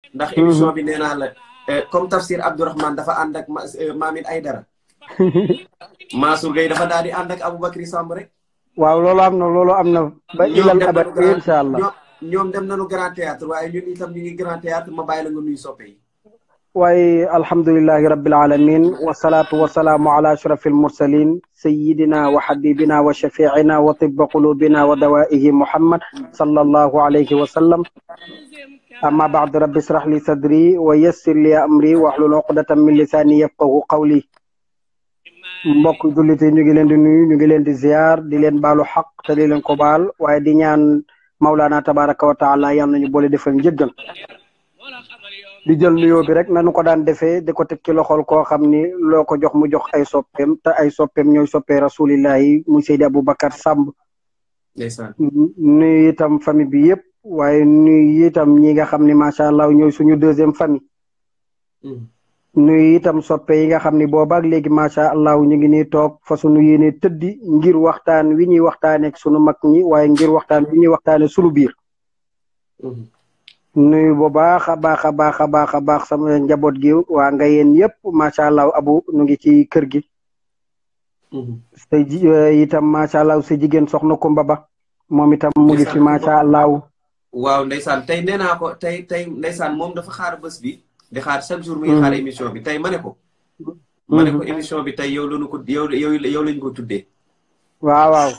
ndax émission bi nee naa la comme tafsir Abdourahmane dafa ànd ak Maamin Aydara Mansour Gueye dafa daal di ànd ak Aboubacry Samb rek waaw loolu am na loolu am na ba ilal abad incha allah ñoom dem nañu grand théâtre waaye ñun itam ñu ngi grand théâtre ma bàyyi la nga nuyu soppe yi waaye alhamdulilahi rabbil alamin wasalaatu wasalaamu ala ashraf almursalin sayidina wa habibina wa shafiina wa tibba qulubina wa dawaihi muhammad sallallahu alayhi wa sallam amma baad rabbi israh li sadri wa yassir li amri wahlul uqdatan min lisani yafqahu qawli mbokk jullit yi ñu ngi leen di nuyu ñu ngi leen di ziar di leen baalu xaq te di leen ko baal waaye di ñaan Maulana tabaraka wa taala yal nañu boole defal njëggal di jël nuyoo bi rek nanu ko daan defee di ko teg ci loxol koo xam ni loo ko jox mu jox ay soppeem te ay soppeem ñooy soppee rasulillahi muy Seydi Aboubacar Samb ndeysaan nuyu itam famille bi yëpp waaye nuyu itam ñi nga xam ni macha allah ñooy suñu deuxième famille nuyu itam soppe yi nga xam ni boobaak léegi macha allah ñu ngi nii toog fa suñu yéene tëddi ngir waxtaan wi ñuy waxtaane ak sunu mag ñi waaye ngir waxtaan wi ñuy waxtaane sunu biir nuyu bu baax a baax a baax a baax a baax sama njaboot gi waa nga yéen yëpp macha allah abu nu ngi ci kër gi sa itam macha allah sa jigéen soxna Kumba Ba moom itam mu ngi fi macha allah waaw ndeysaan tey nee naa ko tey tey ndeysaan moom dafa xaar bés bi di xaar chaque jour muy xaar émission bi tey ma ne ko ma ne ko émission bi tey yow lañu ko yow yow yow lañu ko tuddee waaw waaw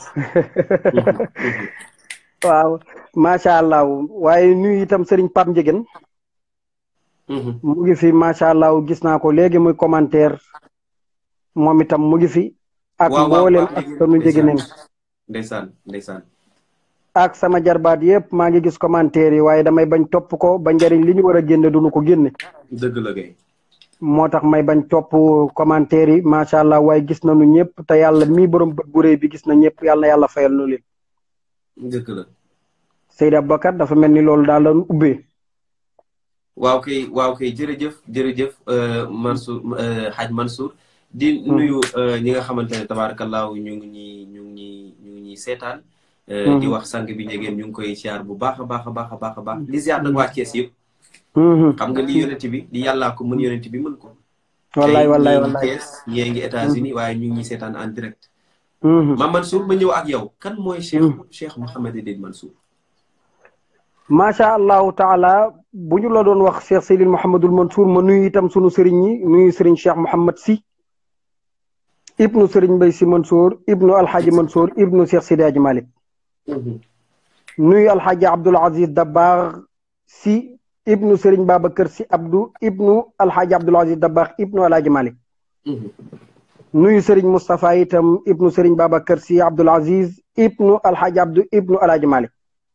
waaw macha allah waaye nuyu itam sëriñ Pape Ndiéguène mu ngi fi macha allah gis naa ko léegi muy commentaire moom itam mu ngi fi ak mboolem ak sunu Ndiéguène ndeysaan ndeysaan ak sama jarbaat yëpp maa ngi gis commentaire yi waaye damay bañ topp ko ba njëriñ li ñu war a génne duñu ko génne dëgg la kay moo tax may bañ topp commentaire yi macha allah waaye gis nañu ñëpp te yàlla mii borom bët bu réy bi gis na ñëpp yàlla na yàlla fayal nu leen dëgg la Seydi Aboubacar dafa mel ni loolu daal lañu ubbee waaw kay waaw kay jërëjëf jërëjëf Mansour Hadj Mansour di nuyu ñi nga xamante ne tabaarakallaahu ñu ngi ñi ñu ngi ñu ngi ñuy seetaan di wax sang bi njegeen ñu ngi koy siyaar bu baax a baax a baax a baax a baax di siyaar nag waa Thiès yëpp xam nga li yonent bi di yàllaa ko mën yonent bi mën ko wallaay wallaay tey wallaay Thiès ñee ngi États-Unis waaye ñu ngi ñuy seetaan en direct ma Mansour ma ñëw ak yow kan mooy Cheikh Cheikh Mouhamed Edine Mansour macha allahu taala bu ñu la doon wax Cheikh Seydil Mouhamadul Mansour ma nuyu itam sunu sëriñ ñi nuyu sëriñ Cheikh Mouhamad si ibnu sëriñ Mbay si Mansour ibnu alxaaji Mansour ibnu Cheikh Sidi Aji Malick nuyu alxaaji Abdul Aziz Dabaax si ibnu sëriñ Babacar si Abdou ibnu alxaaji Abdul Aziz Dabaax ibnu alxaaji Malick nuyu sëriñ Moustapha itam ibnu sëriñ Babacar si Abdul Aziz ibnu alxaaji Abdou ibnu alxaaji Malick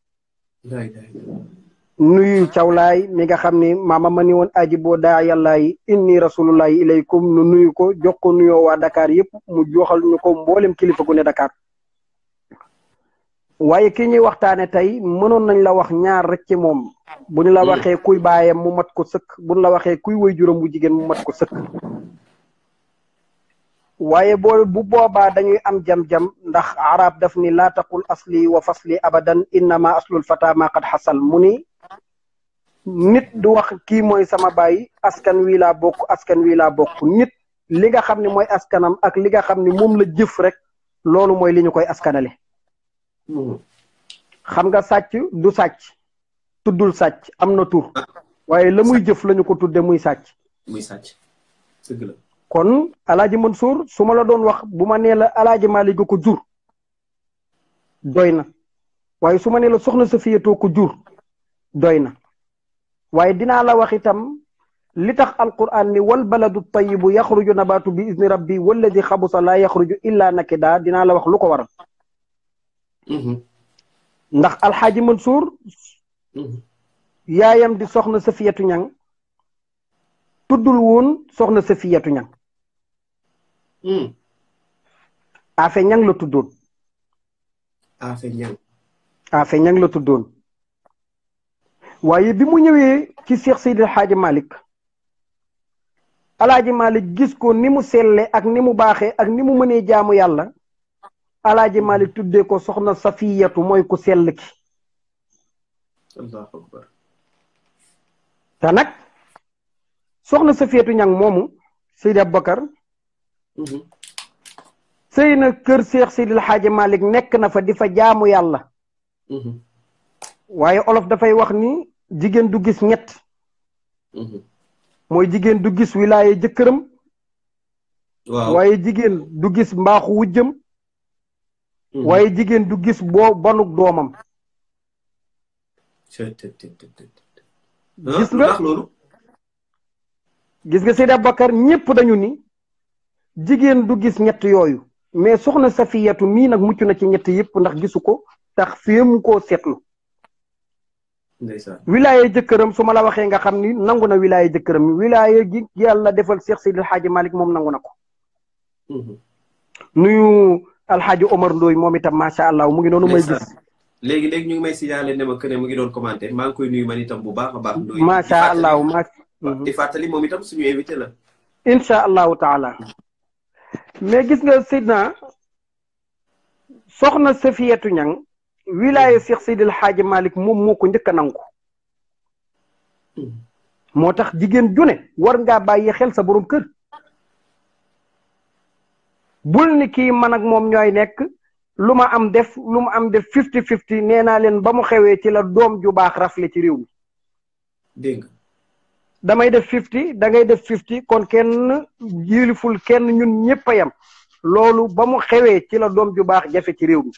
nuyu cawlaay mi nga xam ni maama ma ni woon aji boo daa yàllaay inni rasulullahi ilaykum nu nuyu ko jox ko nuyoo waa Dakar yëpp mu joxal ñu ko mboolem kilifa gu ne Dakar waaye ki ñuy waxtaane tey mënoon nañ la wax ñaar rek ci moom bu ñu la waxee kuy baayam mu mat ko sëkk bu ñu la waxee kuy woy juróom bu jigéen mu mat ko sëkk waaye boo bu boobaa dañuy am jam-jam ndax arab daf ni laa taqul asli wa fasli abadan innama aslul fata ma qad xasal mu ni nit du wax kii mooy sama baay askan wi laa bokk askan wi laa bokk nit li nga xam ne mooy askanam ak li nga xam ne moom la jëf rek loolu mooy li ñu koy askanale xam nga sàcc du sàcc tuddul sàcc am na tur waaye la muy jëf lañu ko tudde muy sàcc muy sàcc dëgg la kon alaaji Mansour su ma la doon wax bu ma nee la alaaji Malick ko jur doy na waaye su ma nee la soxna Safiyatoo ko jur doy na waaye dinaa la wax itam li tax alquran ni wal baladu tayibu yaxruju nabaatu bi izni rabbi walladi xabusa laa yaxruju illa nakida dinaa la wax lu ko waral ndax alxaaji Mansour yaayam di soxna Safiyatu ñang tuddul woon soxna Safiyatu ñang afe ñang la tuddoon afe ñang afe ñang la tuddoon waaye bi mu ñëwee ci Cheikh Seydil Xaaji Malick alaaji Malick gis ko ni mu selle ak ni mu baaxee ak ni mu mënee jaamu yàlla alaaji Malick tuddee ko soxna Safiyatu mooy ku sell ki allahu akbar te nag soxna Safiyatu Ñang moomu Seydi Abubakar sëy na kër Seex Seydil Xaaji Malik nekk na fa di fa jaamu yàlla waaye olof dafay wax ni jigéen du gis ñett mooy jigéen du gis wilaaye jëkkëram waaw waaye jigéen du gis mbaaxu wujjëm waaye jigéen du gis boo bonuk doomam gis nga loolu gis nga Seydi Abubakar ñépp dañu ni jigéen du gis ñett yooyu mais soxna Safiyatu mii nag mucc na ci ñett yépp ndax gisu ko tax féemu koo seetlu ndeysaan wilaaye jëkkëram su ma la waxee nga xam ni nangu na wilaaye jëkkëram wilaaye gi yàlla defal Seex Seydil Xaaji Malik moom nangu na ko nuyu alxaaji Omar Ndoy moom itam macha allah mu ngi noonu may gis léegi léegi ñu ngi may signalé ne ma que ne mu ngi doon commenté maa ngi koy nuyu man itam bu baax a baax. Ndoy macha allah ma di fàttali moom itam suñu invité la. incha allahu taala mais gis nga Seydina soxna Safiyatu Ñang wilaaye Seex Seydil Xaaji Malik moom moo ko njëkk a nangu moo tax jigéen june war ngaa bàyyi xel sa borom kër bul ni kii man ak moom ñooy nekk lu ma am def lu ma am def fifty fifty nee naa leen ba mu xewee ci la doom ju baax rafle ci réew mi dégg nga damay def fifty da ngay def fifty kon kenn yiliful kenn ñun ñëpp a yem loolu ba mu xewee ci la doom ju baax jafe ci réew mi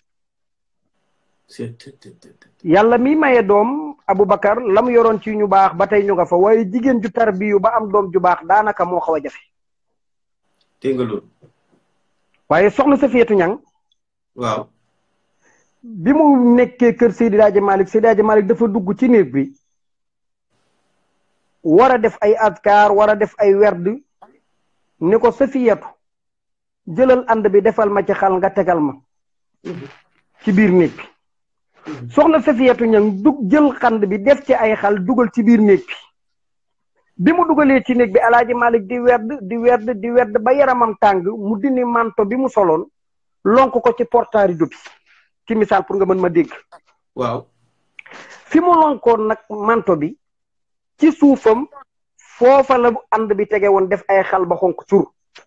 yàlla mi maye doom Aboubacar la mu yoroon ci ñu baax ba tey ñu nga fa waaye jigéen ju tarbiyu ba am doom ju baax daanaka moo xaw a jafe dégg nga loolu. waaye soxna Safiyatu Ñang waaw. bi mu nekkee kër Seydi Hadji Malick Seydi Hadji Malick dafa dugg ci néeg bi war a def ay azkar war a def ay werd ni ko Safiyatu jëlal ànd bi defal ma ci xal nga tegal ma ci biir néeg bi soxna Safiyatu Ñang dug jël xand bi def ci ay xal dugal ci biir néeg bi bi mu dugalee ci néeg bi alaaji Malick di werd di werd di werd ba yaramam tàng mu dindi manto bi mu soloon lonk ko ci portaari bi ci misaal pour nga mën ma dégg waaw. fi mu lonkoon nag manto bi ci suufam foofa la ànd bi tege woon def ay xal ba xonk cur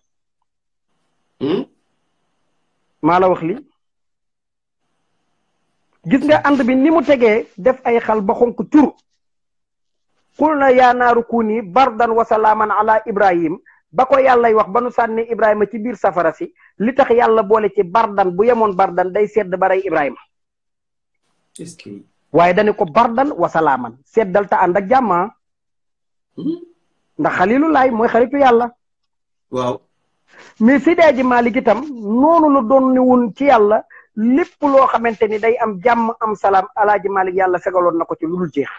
maa la wax li gis nga ànd bi ni mu tegee def ay xal ba xonk cur xul na yaa naaru kuuni bardan wa salaaman ala ibrahim ba ko yàllay wax ba nu sànni ibrahima ci biir safara si li tax yàlla boole ci bardan bu yemoon bardan day sedd ba rey ibrahima est-ce que. waaye dañu ko bardan wa salaaman seddal ta ànd ak jàmma ndax xalilu laay mooy xaritu yàlla waaw. mais Seydi Hadji Malick itam noonu la doon ni woon ci yàlla lépp loo xamante ni day am jàmm am salaam alaaji Malick yàlla fegaloon na ko ci lu dul jeex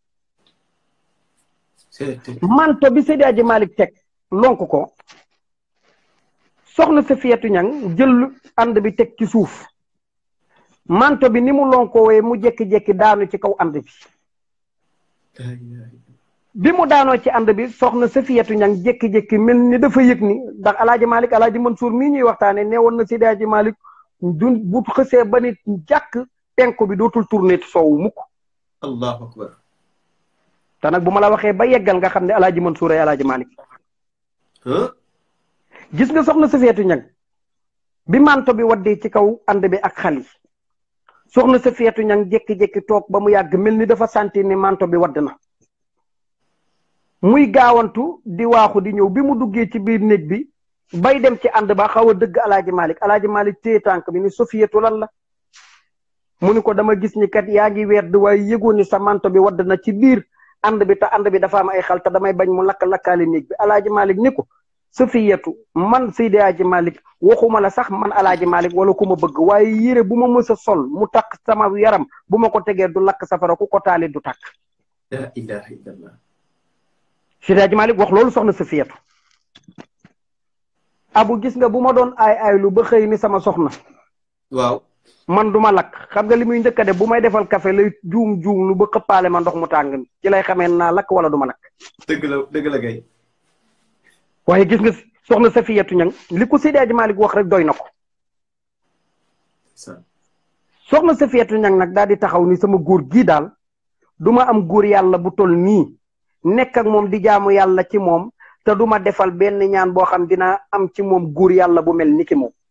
manto bi Seydi Hadji Malick teg lonk ko soxna Safiyatu Ñang jël ànd bi teg ci suuf manto bi ni mu lonkoowee mu jékki-jékki daanu ci kaw ànd bi bi mu daanoo ci ànd bi soxna Safiyatu Ñang jékki-jékki mel ni dafa yëg ni ndax alaaji Malick alaaji Mansour mii ñuy waxtaane nee woon na Seydi Hadji Malick du bu xësee ba nit jàkk penku bi dootul tourné soowu mukk allahu akbar. te nag bu ma la waxee ba yeggal nga xam ne alaaji Mansour ay alaaji Malick gis nga soxna Safiyatu Ñang bi manto bi waddee ci kaw ànd bi ak xal yi soxna Safiyatu Ñang jékki-jékki toog ba mu yàgg mel ni dafa sentir ni manto bi wadd na muy gaawantu di waaxu di ñëw bi mu duggee ci biir néeg bi bay dem ci ànd ba xaw a dëgg alaaji Malick alaaji Malick téye tànk bi ni Safiyatu lan la mu ni ko dama gis ni kat yaa ngi werd waaye yëgoon ni sa manto bi wadd na ci biir ànd bi te ànd bi dafa am ay xal te damay bañ mu lakk lakkaale néeg bi alaaji Malick ni ko Safiyatu man Seydi Hadji Malick waxuma la sax man alaaji Malick wala ku ma bëgg waaye yére bu ma mës a sol mu takk sama yaram bu ma ko tegee du lakk safara ku ko taali du takk la ilaha illallah. Seydi Hadji Malick wax loolu soxna Safiyatu abu gis nga bu ma doon aay aaylu ba xëy ni sama soxna waaw. man du ma lakk xam nga li muy njëkk a def bu may defal café lay juum juum lu ba xëppaale ma ndox mu tàng ci lay xamee naa lakk wala du ma lakk dëgg la dëgg la kay. waaye gis nga soxna Safiyatu Ñang li ko Seydi Hadji Malick wax rek doy na ko soxna Safiyatu Ñang nag daal di taxaw ni sama góor gii daal du ma am góor yàlla bu toll nii nekk ak moom di jaamu yàlla ci moom te du ma defal benn ñaan boo xam dina am ci moom guur yàlla bu mel ni ki moom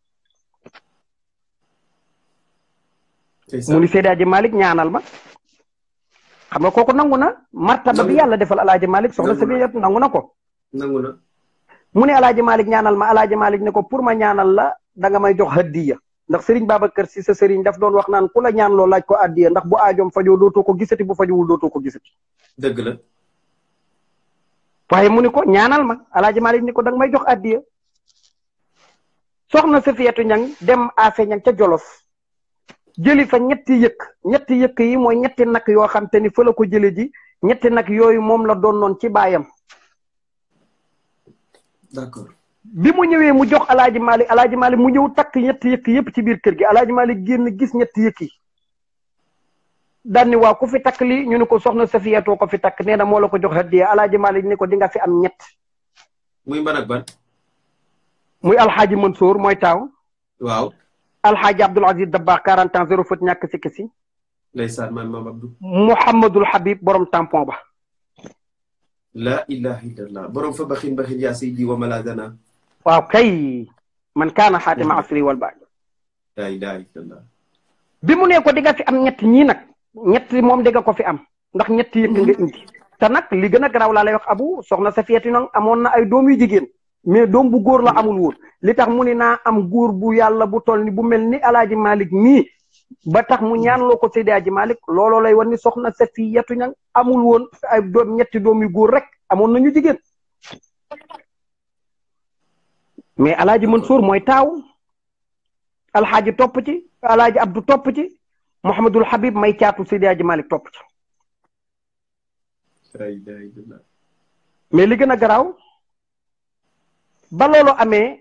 mu ni Seydi Aji Malick ñaanal ma xam nga kooku nangu na martaba bi yàlla defal alaaji Malick soxna Safiyatu nangu na ko nangu na mu ne alaaji Malick ñaanal ma alaaji Malick ne ko pour ma ñaanal la da nga may jox hadiya ndax Serigne Babacar si sa Serigne daf doon wax naan ku la ñaan loo laaj ko addiya ndax bu aajoom fajoo dootoo ko gisati bu fajowul dootoo ko gisati dëgg la waaye mu ni ko ñaanal ma alaaji Malick ni ko da nga may jox addiya soxna Safiyatu ñang dem afe ñang ca Jolof jëli fa ñetti yëkk ñetti yëkk yi mooy ñetti nag yoo xam te ni fa la ko jële ji ñetti nag yooyu moom la doon noon ci baayam d'accord bi mu ñëwee mu jox alaaji Malick alaaji Malick mu ñëw takk ñetti yëkk yëpp ci biir kër gi alaaji Malick génn gis ñetti yëkk yi daan ni waaw ku fi takk lii ñu ne ko soxna Safiyatoo ko fi takk nee na moo la ko jox hadiya alaaji Malick ni ko di nga fi am ñett muy ban ak ban muy alxaaji Mansour mooy taaw waaw alxaaji Abdul Aziz Dabakh 40 ans zéro faute ñàkk sikki si ndeysaan maam maam Abdou Mouhamadul Habib borom tampon ba la ilaha illallah borom fa baxin baxin yaa saydi wa maladana waaw kay man kaana xaatima asri wal baaj la ilaha illallah bi mu ne ko di nga fi am ñett ñii nag ñett moom di nga ko fi am ndax ñett yëkk nga indi te nag li gën a garaaw laa lay wax abu soxna Safiyatu nag amoon na ay doom yu jigéen mais doom bu góor la amul woon li tax mu ni naa am góor bu yàlla bu toll ni bu mel ni alaaji Malick nii ba tax mu ñaanloo ko Seydi Aji Malick looloo lay wan ni soxna Safiyatu ñang amul woon ay doom ñetti doom yu góor rek amoon nañu jigéen mais alaaji Mansour mooy taaw alxaaji topp ci alaaji Abdou topp ci Mouhamadul Habib may caatu Seydi Aji Malick topp ci la ilaha illallah mais li gën a garaaw ba loolu amee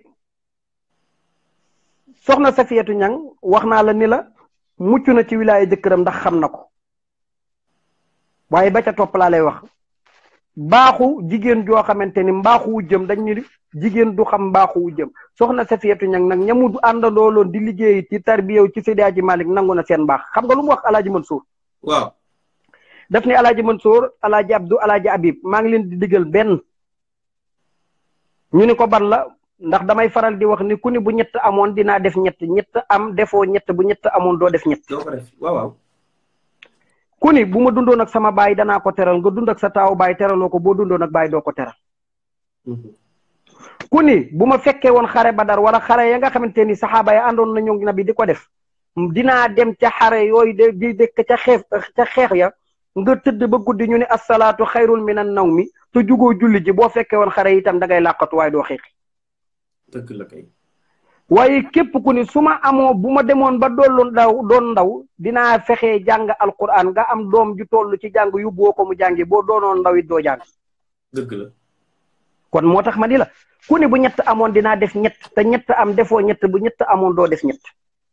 soxna Safiyatu ñang wax naa la ni la mucc na ci wilaaya jëkkëram ndax xam na ko waaye ba ca topp laa lay wax baaxu jigéen joo xamante ni mbaaxu wu jëm dañ ni jigéen du xam mbaaxu wu jëm soxna Safiyatu ñang nag ñamu du àndandoo loon di liggéey ci tarbiyew ci Seydi Aji Malick nangu na seen mbaax xam nga lu mu wax alaaji Mansour waaw daf ni alaaji Mansour alaaji Abdou alaaji Habib maa ngi leen di digal benn ñu ni ko ban la ndax damay faral di wax ni ku ni bu ñett amoon dinaa def ñett ñett am defoo ñett bu ñett amoon doo def ñett doo ko def waaw waaw ku ni bu ma dundoon ak sama baay danaa ko teral nga dund ak sa taawu baay teraloo ko boo dundoon ak baay doo ko teral ku ni bu ma fekkee woon xare badar wala xare ya nga xamante ni saxaaba ya àndoon nañu nabi di ko def dinaa dem ca xare yooyu de di dëkk ca xeex ca xeex ya nga tëdd ba guddi ñu ne asalaatu xayrul minan naw mi te jugoo julli ji boo fekkee woon xare itam da ngay làqatu waaye doo xeexi dëgg la kay waaye képp ku ni su ma amoo bu ma demoon ba dollu ndaw doon ndaw dinaa fexee jàng alquran nga am doom ju toll ci jàng yóbbuwoo ko mu jàngi boo doonoon ndaw it doo jàng dëgg la kon moo tax ma di la ku ni bu ñett amoon dinaa def ñett te ñett am defoo ñett bu ñett amoon doo def ñett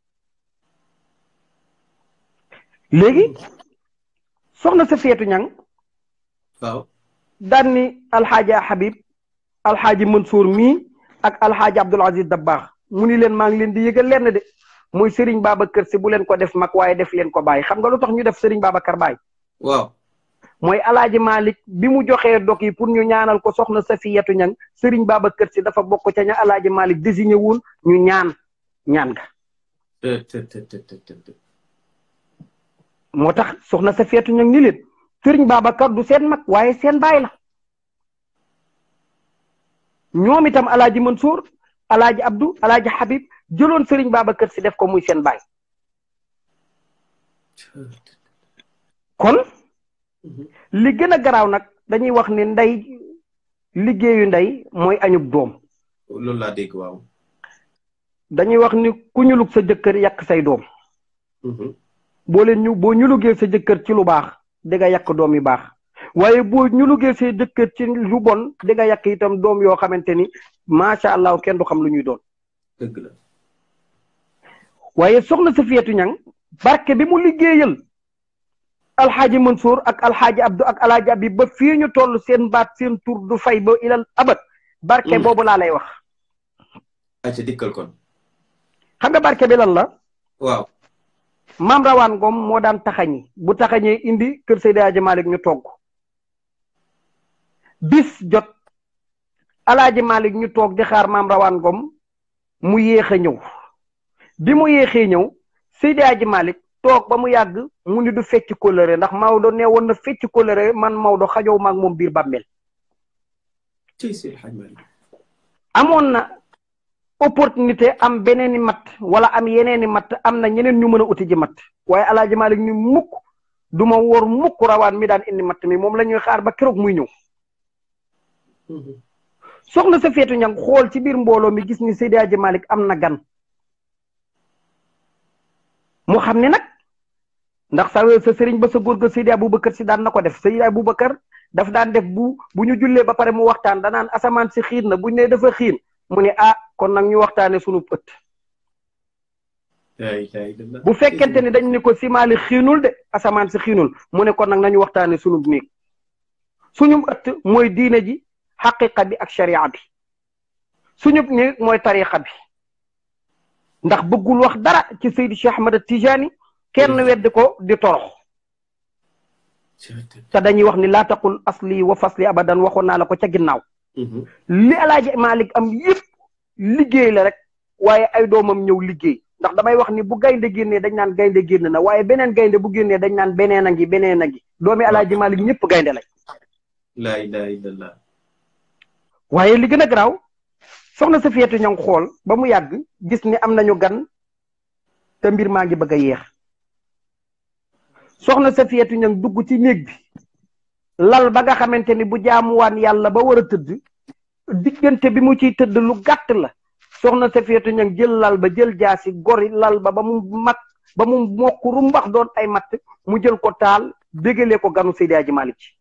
léegi soxna Safiyatu ñang waaw daan ni alxaaji Habib alxaaji Mansour mii ak alxaaji Abdul Aziz Dabakh mu ni leen maa ngi leen di yëgal lenn de muy Serigne Babacar si bu leen ko def mag waaye def leen ko bàyyi xam nga lu tax ñu def Serigne Babacar bàyyi waaw mooy alaaji Malick bi mu joxee dog yi pour ñu ñaanal ko soxna Safiyatu ñang Serigne Babacar si dafa bokk ca ña alaaji Malick désigné woon ñu ñaan ñaan ga te te te te te te moo tax soxna Safiyatu ñang ni leen Serigne Babacar du seen mag waaye seen baay la ñoom itam alaaji Mansour alaaji Abdou alaaji Habib jëloon Serigne Babacar si def ko muy seen baay kon li gën a garaaw nag dañuy wax ni ndey liggéeyu ndey mooy añub doom loolu laa dégg waaw dañuy wax ni ku ñulug sa jëkkër yàq say doom boo leen ñu boo ñulugee sa jëkkër ci lu baax di nga yàq doom yu baax waaye boo ñulugee sa jëkkër ci lu bon di nga yàq itam doom yoo xamante ni macha allah kenn du xam lu ñuy doon dëgg la waaye soxna Safiyatu ñang barke bi mu liggéeyal alxaaji Mansour ak alxaaji Abdou ak alxaaji Abib ba fii ñu toll seen baat seen tur du fay ba ilal abat barke boobu laa lay wax acca dikkal kon xam nga barke bi lan la waaw maam rawaan ngoom moo daan taxañi bu taxañee indi kër Seydi Hadji Malick ñu togg bis jot alaaji Malick ñu toog di xaar maam rawaan gom mu yéex a ñëw bi mu yéexee ñëw Seydi Aji Malick toog ba mu yàgg mu ni du fecc kóllëre ndax Maodo nee woon na fecc kóllëre man Maodo xajoo maag moom biir bàmmeel amoon na opportunité am beneeni matt wala am yeneeni matt am na ñeneen ñu mën a uti ji matt waaye alaaji Malick ni mukk du ma wóor mukk rawaan mi daan indi matt mi moom la ñuy xaar ba keroog muy ñëw soxna sa feetu ñang xool ci biir mbooloo mi gis ni Seydi Aji Malick am na gan mu xam ne nag ndax sa sa sëriñ ba sa góor ga Seydi Aboubacar si daan na ko def Seydi Aboubacar daf daan def bu bu ñu jullee ba pare mu waxtaan danaan asamaan si xiin na buñ ne dafa xiin mu ne ah kon nag ñu waxtaane sunu ëtt bu fekkente ni dañ ne ko simaali xiinul de asamaan si xiinul mu ne kon nag nañu waxtaane sunu néeg suñu ëtt mooy diine ji xaqiqa bi ak sharia bi suñu néeg mooy tariqa bi ndax bëggul wax dara ci Seydi Cheikh Ahmad Tijani kenn weddi ko di torox te dañuy wax ni laa taqul asli wa fasli abadan waxoon naa la ko ca ginnaaw li alaaji Malick am yëpp liggéey la rek waaye ay doomam ñëw liggéey ndax damay wax ni bu gaynde génnee dañ naan gaynde génn na waaye beneen gaynde bu génnee dañ naan beneen a ngi beneen a ngi doomi alaaji Malick ñëpp gaynde lañ laa ilaha illallah waaye li gën a garaaw soxna sa feetu ña xool ba mu yàgg gis ni am nañu gan te mbir maa ngi bëgg a yeex soxna sa feetu ña dugg ci néeg bi lal ba nga xamante ni bu jaamuwaan yàlla ba war a tëdd diggante bi mu ciy tëdd lu gàtt la soxna sa feetu ña jël lal ba jël jaasi gori lal ba ba mu mat ba mu mokk rumbax doon ay matt mu jël ko taal bégalee ko ganu Seydi Aji Malick ci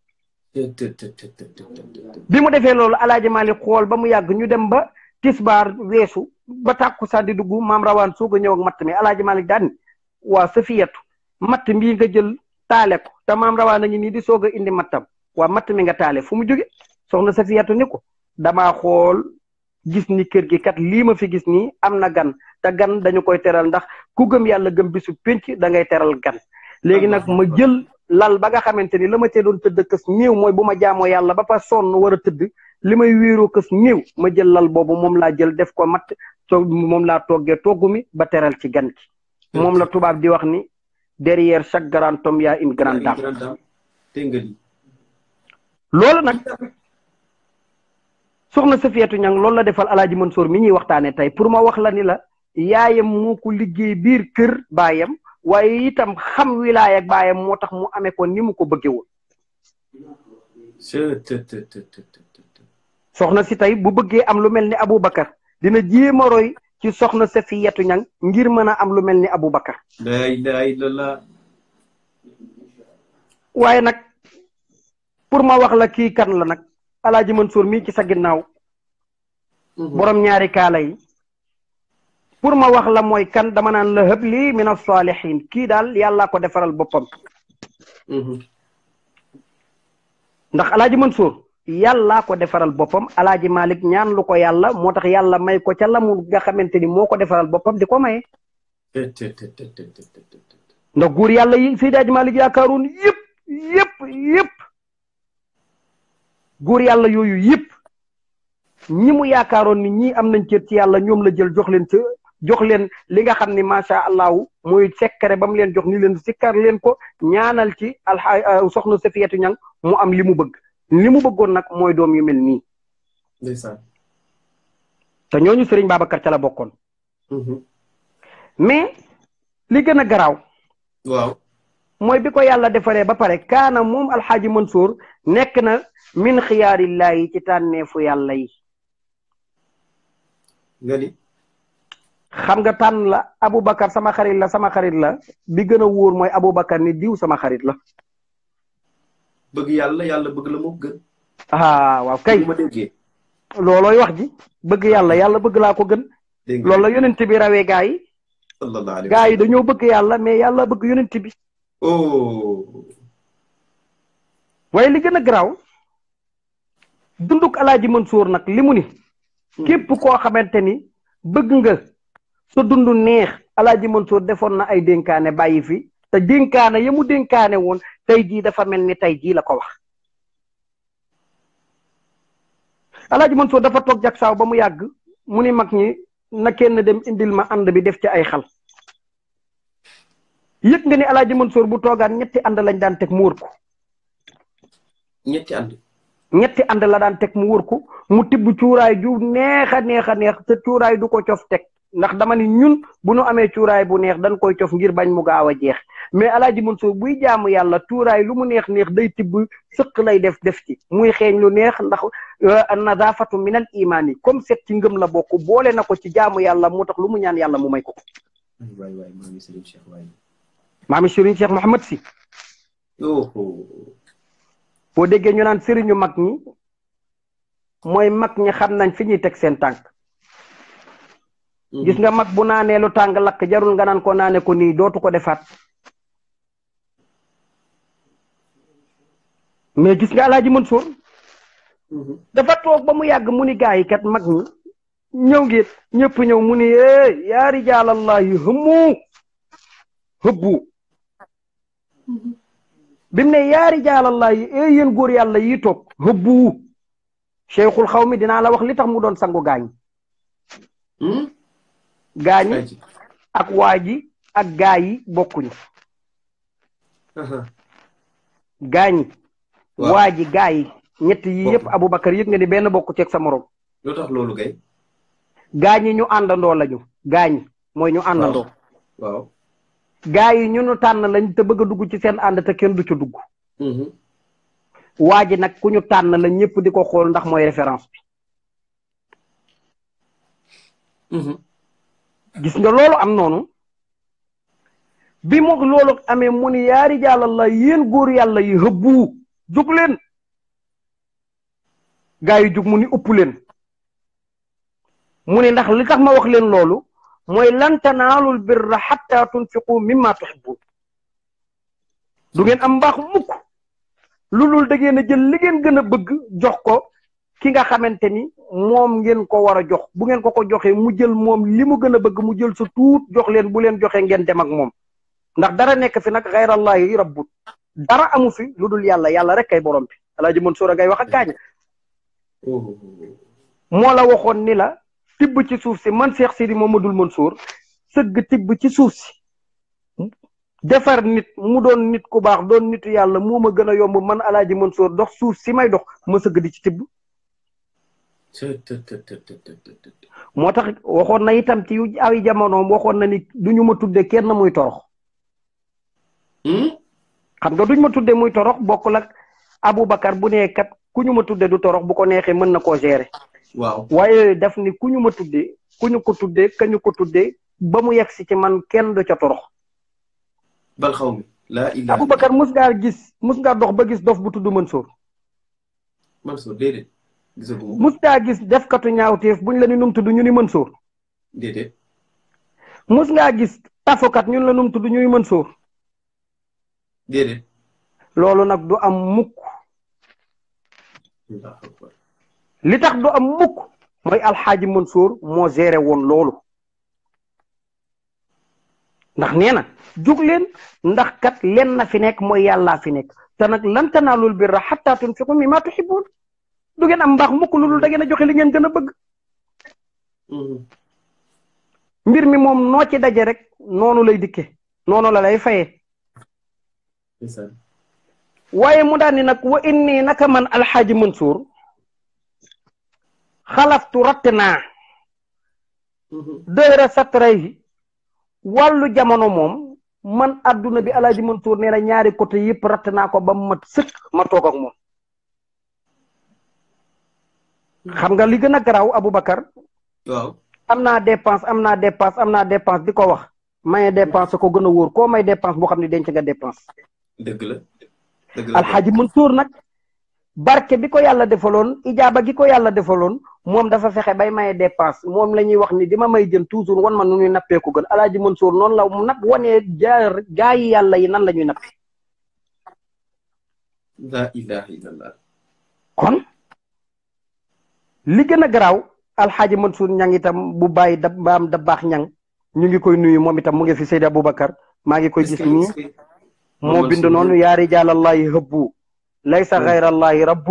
bi mu defee loolu alaaji Malick xool ba mu yàgg ñu dem ba tisbaar weesu ba tàkku sa di dugg maam rawaan soog a ñëw ak matt mi alaaji Malick daan waa safiyatu matt mbii nga jël taale ko te maam rawaan a ngi nii di soog a indi mattam waa matt mi nga taale fu mu jóge soxna safiyatu ni ko damaa xool gis ni kër gi kat lii ma fi gis nii am na gan te gan dañu koy teral ndax ku gëm yàlla gëm bisu pénc da ngay teral gan léegi nag ma jël lal ba nga xamante ni la ma cee doon tëdd kës néew mooy bu ma jaamoo yàlla ba fa sonn war a tëdd li may wéeroo kës néew ma jël lal boobu moom laa jël def ko matt to moom laa toggee togg mi ba teral ci gan ki moom la tubaab di wax ni derrière chaque grand homme y a une grande dame loolu nag soxna Safiyatu Ñang loolu la defal alaaji Mansour mi ñuy waxtaane tey pour ma wax la ni la yaayam moo ko liggéey biir kër baayam waaye itam xam wilaaya ak baayam moo tax mu amee ko ni mu ko bëggee woon soxna si tey bu bëggee am lu mel ni Aboubacar dina jéem a roy ci soxna Safiyatu Ñang ngir mën a am lu mel ni Aboubacar la ilaha illallah waaye nag pour ma wax la kii kan la nag alaaji Mansour mii ci sa ginnaaw borom ñaari kaala yi pour ma wax la mooy kan dama naan la hëb lii min as-saalihin kii daal yàllaa ko defaral boppam ndax alaaji Mansour yàllaa ko defaral boppam alaaji Malick ñaan lu ko yàlla moo tax yàlla may ko ca lamu nga xamante ni moo ko defaral boppam di ko maye ndax guur yàlla yi Seydi Aji Malick yaakaaroon yëpp yëpp yëpp góor yàlla yooyu yëpp ñi mu yaakaaroon ni ñii am nañ cër ci yàlla ñoom la jël jox leen ca jox leen li nga xam ni macha allahu mooy sekkare ba mu leen jox ni leen sikkar leen ko ñaanal ci alxa soxna Safiyatu Ñang mu am li mu bëgg li mu bëggoon nag mooy doom yu mel nii. ndeysaan. te ñooñu Serigne Babacar ca la bokkoon. mais li gën a garaaw. waaw. mooy bi ko yàlla defaree ba pare kaana moom alxaaji Mansour nekk na min xiyaarillaahi ci tànneefu yàlla yi. nga ni. xam nga tànn la Aboubacar sama xarit la sama xarit la bi gën a wóor mooy Aboubacar ni diw sama xarit la. bëgg yàlla yàlla bëgg la moo gën. ah waaw kay ma déggee. loolooy wax ji bëgg yàlla yàlla bëgg laa ko gën. dégg loolu la yonent bi rawee gaa yi. sallallahu alayhi gaa yi dañoo bëgg yàlla mais yàlla bëgg yonent bi. oh. waaye li gën a garaaw dunduk alaaji Mansour nag li mu ni. képp koo xamante ni bëgg nga sa dund neex alaaji Mansour defoon na ay dénkaane bàyyi fi te dénkaane ya mu dénkaane woon tey jii dafa mel ni tey jii la ko wax alaaji Mansour dafa toog jak saaw ba mu yàgg mu ni mag ñi na kenn dem indil ma ànd bi def ci ay xal yëg nga ni alaaji Mansour bu toogaan ñetti ànd lañ daan teg mu wër ko ñetti ànd ñetti ànd la daan teg mu wër ko mu tibb cuuraay ju neex a neex a neex te cuuraay du ko cof teg ndax dama ni ñun bu nu amee cuuraay bu neex dañ koy cof ngir bañ mu gaaw a jeex mais alaaji Mansour buy jaamu yàlla cuuraay lu mu neex neex day tibb sëq lay def def ci muy xeeñ lu neex ndax nazafatu min al imaan yi comme set ci ngëm la bokk boole na ko ci jaamu yàlla mu tax lu mu ñaan yàlla mu may ko waay waay maa ngi Serigne Cheikh waay maami Serigne Cheikh Mouhamad si boo déggee ñu naan sëriñu mag ñi mooy mag ñi xam nañ fi ñuy teg seen tànk gis nga mag bu naanee lu tàng lakk jarul nga naan ko naane ko nii dootu ko defaat mais gis nga alaaji Mansour dafa toog ba mu yàgg mu ni gaa yi kat mag ñi ñëw ngeen ñëpp ñëw mu ni eh yaa rijaalallahi hëmmu hëbbu bi mu ne yaa rijaalallahi eh yéen góor yàlla yi toog hëbbu cheikhul xaw mi dinaa la wax li tax mu doon sangu gaañ gaañi ak waa ji ak gaa yi bokkuñu gaañi waa ji gaa yi ñett yi yëpp Aboubacar yëg nga ni benn bokku ceeg sa morom lu tax loolu gay gaañi ñu àndandoo lañu gaañi mooy ñu àndandoo waaw gaa yi ñu nu tànn lañ te bëgg a dugg ci seen ànd te kenn du ci dugg waa ji nag ku ñu tànn la ñëpp di ko xool ndax mooy référence bi gis nga loolu am noonu bi mu loolu amee mu ni yaari jàllal yéen góor yàlla yi hëbbu jug leen gaa yi jug mu ni ëpp leen mu ni ndax li tax ma wax leen loolu mooy lan tanaalul birra xatta tunfiqu mimma tuhibbun du ngeen am mbaax mukk lu dul da ngeen a jël li ngeen gën a bëgg jox ko ki nga xamante ni moom ngeen ko war a jox bu ngeen ko ko joxee mu jël moom li mu gën a bëgg mu jël sa tuut jox leen bu leen joxee ngeen dem ak moom ndax dara nekk fi nag xayrallahi rabbut dara amu fi lu dul yàlla yàlla rek kay borom bi alaaji Mansour a ngay wax ak gaañ moo la waxoon ni la tibb ci suuf si man Cheikh Sidi Mamadou Mansour sëgg tibb ci suuf si defar nit mu doon nit ku baax doon nitu yàlla moo ma gën a yomb man alaaji Mansour dox suuf si may dox ma sëgg di ci tibb moo tax waxoon na itam ci yu ay jamonoom waxoon na ni duñu ma tudde kenn muy torox xam nga duñ ma tudde muy torox bokkul ak Aboubacar bu nee kat ku ñu ma tudde du torox bu ko neexee mën na koo gérer waaw waaye daf ni ku ñu ma tudde ku ñu ko tudde ka ñu ko tudde ba mu yegg si ci man kenn du ca torox bal xaw mi laa ilaaha Aboubacar mus ngaa gis mus ngaa dox ba gis dof bu tudd Mansour Mansour déedéet gisaguma mus ngaa gis defkatu ñaawteef buñ la ni num tudd ñu ni Mansour déedéet mus ngaa gis tafokat ñun la num tudd ñuy Mansour déedéet loolu nag du am mukk Allahu akbar li tax du am mukk mooy alxaaji Mansour moo géré woon loolu ndax nee na jug leen ndax kat len na fi nekk mooy yàllaa fi nekk te nag lan tanaalul birra xatta tunfiqu mimma tuhibbun du ngeen am mbaax mukk lu dul da ngeen a joxe li ngeen gën a bëgg mbir mi moom noo ci daje rek noonu lay dikke noonu la lay fayee waaye mu daan ni nag wa inni naka man alxaaji Mansour xalaftu ratt naa dëra satray wàllu jamono moom man adduna bi alaaji Mansour nee na ñaari côté yëpp ratt naa ko ba mu mat sëkk ma toog ak moom xam nga li gën a garaaw Aboubacar waaw am naa dépense am naa dépense am naa dépense di ko wax maye dépense ko gën a wóor koo may dépense boo xam ne denc nga dépense dëgg la dëgg la alxaaji Mansour nag barke bi ko yàlla defaloon ijaaba gi ko yàlla defaloon moom dafa fexe bay maye dépense moom la ñuy wax ni dima may jën toujours wan ma nu ñuy nappee ko gën alaaji Mansour noonu la nag wanee jaar gaa yi yàlla yi nan la ñuy nappee la ilaha illallah kon li gën a garaaw alxaaji Mansour ñang itam bu bàyyi da baam da baax ñang ñu ngi koy nuyu moom itam mu ngi fi Seydi Aboubacar maa ngi koy gis nii moo bind noonu yaa rijaalallahi hëbbu laysa xayrallahi rabbun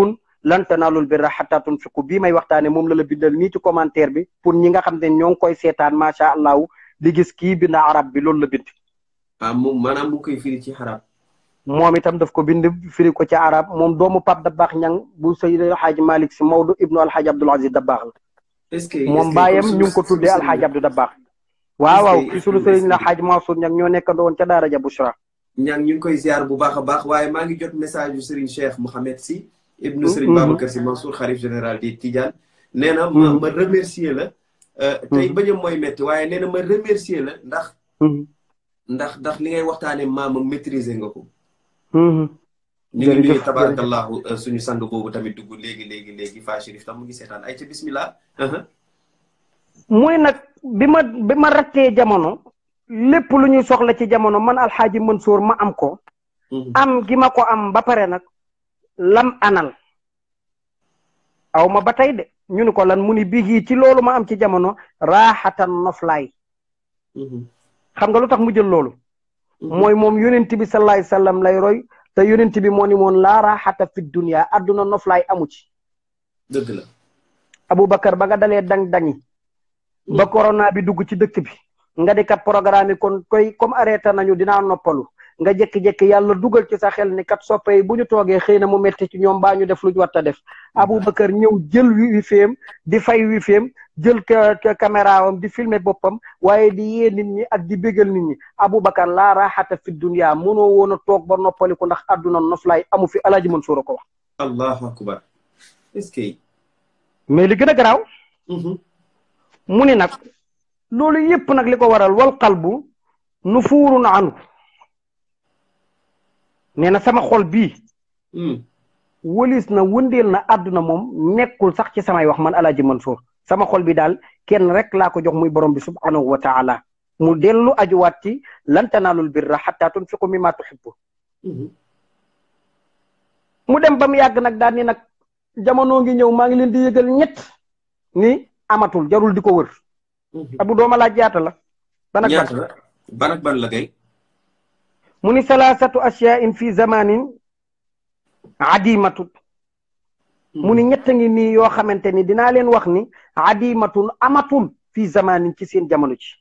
lan tanaalul birra hattaa tunfiqu bii may waxtaane moom la la bindal nii ci commentaire bi pour ñi nga xam ne ñoo ngi koy seetaan macha allahu di gis kii bind arab bi loolu la bind. ah moom maanaam mu koy firi ci arab. moom itam daf ko bind firi ko ci arab moom doomu Pape Dabakh Ñang bu Seydi Alxaaji Malick si Maodo ibnu Alxaaji Abdul Aziz Dabakh la. est-ce que moom baayam ñu ngi ko tuddee Alxaaji Abdou Dabakh. waaw waaw ki sunu sëriñ la Xaaji Mansour Ñang ñoo nekkandoo woon ca Daara ja Bushra. ñang ñu ngi koy ziar bu baax a baax waaye maa ngi jot message yu Serigne Cheikh Mouhamed si. ibnu Serigne Babacar si Mansour xalif général di Tidiane. nee na ma ma remercier la. tey bañam mooy métti waaye nee na ma remercier la ndax. ndax ndax li ngay waxtaane maama maîtriser nga ko. ñu ngi nuyu tabarakallahu suñu sang boobu tamit dugg léegi léegi léegi fa Chérif tam mu ngi seetaan ay ca bismillah. muy nag bi ma bi ma rattee jamono. lépp lu ñuy soxla ci jamono man alxaaji Mansour ma am ko. am gi ma ko am ba pare nag. lam anal. aw ma ba tey de ñu ni ko lan mu ni bii ci loolu ma am ci jamono raaxatan noflaay. xam nga lu tax mu jël loolu. mooy moom yonent bi sallallahu alayhi wasallam lay roy te yonent bi moo ni moon laa raaxata fi dunya adduna noflaay amu ci. dëgg la. Aboubacar ba nga dalee dang dangi. ba corona bi dugg ci dëkk bi. nga di kat programme yi kon koy comme arrêté nañu dinaa noppalu nga jékki-jékki yàlla dugal ci sa xel ni kat soppe yi bu ñu toogee xëy na mu metti ci ñoom baa ñu def lu ñu war a def. Aboubacar ñëw jël wifi di fay wifi jël caméra am di filmer boppam waaye di yee nit ñi ak di bégal nit ñi Aboubacar laa raaxata fi dunya mënoo woon a toog ba noppaliku ndax àdduna noflaay amu fi Alaaji Mansuur a ko wax. allahu akbar est-ce que. mais li gën a garaaw. mu ni nag. loolu yépp nag li ko waral wal qalbu nu fuurun anu nee na sama xol bii wëlis na wëndeel na àdduna moom nekkul sax ci samay wax man Alaaji Mansour sama xol bi daal kenn rek laa ko jox muy borom bi subhanahu wa taala mu dellu ajuwaat ci lan tanaalul birra xatta tunfiqu mimma tuhibbu mu dem ba mu yàgg nag daal ni nag jamono ngi ñëw maa ngi leen di yëgal ñett ni amatul jarul di ko wër abu dooma laaj yaata la ban ak ban ban ak ban la kay mu ni salaasatu asyain fi zamanin adimatun mu ni ñett ngi nii yoo xamante ni dinaa leen wax ni adimatun amatul fi zamanin ci seen jamono ci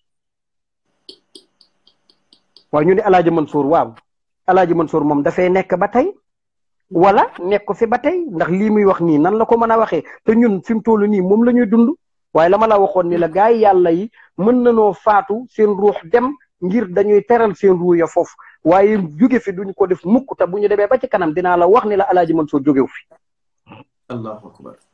waaw ñu ni alaaji Mansour waaw alaaji Mansour moom dafay nekk ba tey wala nekk ko fi ba tey ndax lii muy wax nii nan la ko mën a waxee te ñun fi mu toll nii moom la ñuy dund waaye la ma la waxoon ni la gaay yi yàlla yi mën nanoo faatu seen ruux dem ngir dañuy teral seen ruux ya foofu waaye jóge fi duñ ko def mukk te bu ñu demee ba ci kanam dinaa la wax ni la alaaji Mansour jógew fi allahu akbar